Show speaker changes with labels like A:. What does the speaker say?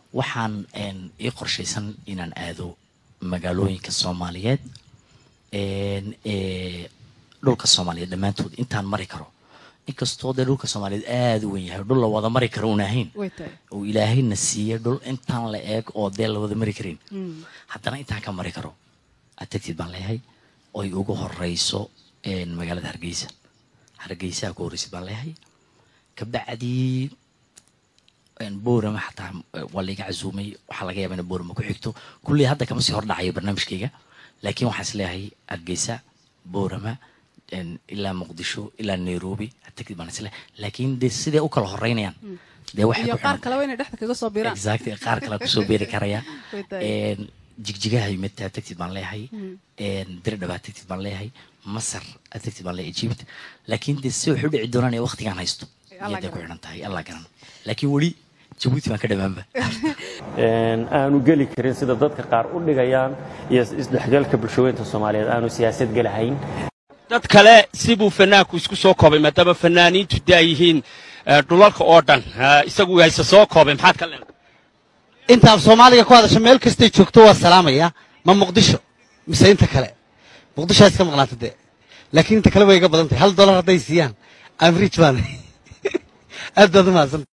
A: waxaan ii qorshaysan inaan aado magaalooyinka soomaaliyeed dhulka soomaaliyeed dhammaantood intaan mari karo inkastoo dee dhulka soomaaliyeed aada u wen yahay dhul la wada mari karo un ahayn oo ilaahayna siiyey dhul intaan la eeg oo dee la wada mari karin haddana intaan ka mari karo atagtid baan leeyahay oy ugu horeyso magaalada hargeysa hargeysaha ku horreysid baan leeyahay kabacdii boorama xataa waa laiga casuumay waxaa laga yaaba ina boorama ku xigto kulley hadda kama sii hordhacayo barnaamijkayga laakiin waxaan is leeyahay hargeysa boorama ilaa muqdisho ilaa nairobi atagtid baan is leeyahay laakiin dee siday u kala horeynayaan dee waxay
B: iyo
A: ku
B: qaar
A: xiran
B: kaleba inay dhexda kaga soo biiraan
A: exactly qaar kale kusoo beeri karaya
B: Way tahay.
A: jigjigaha yimid tagtid baan leeyahay dirdhabaa tagtid baan leeyahay masar tagtid baan leeyahay egypt laakiin dee si wax u dhici doonaan ee waqtigaan haysto
B: Allah
A: iyaday ku
B: garan.
A: xidhan tahay allah garan laakiin weli jabuuti baan ka dhammaanba
C: aanu geli karin sida dadka qaar u dhigayaan iyo isdhexgalka bulshaweynta soomaaliyeed aanu siyaasad gelahayn
D: dad kale sibuu fanaanku isku soo koobay maadaama fanaaniintu de ay yihiin eh, dhulalka oo dhan Eh, isagu hayse soo koobay maxaad ka leedahay
E: intaad soomaaliga ku hadasho meel kastay joogto waa salaamaya ma muqdisho mise inta kale muqdisho iska maqnaata dee laakiin inta kale way iga badan tahay hal dolar hadday siiyaan amrij baan aad baad u mahadsan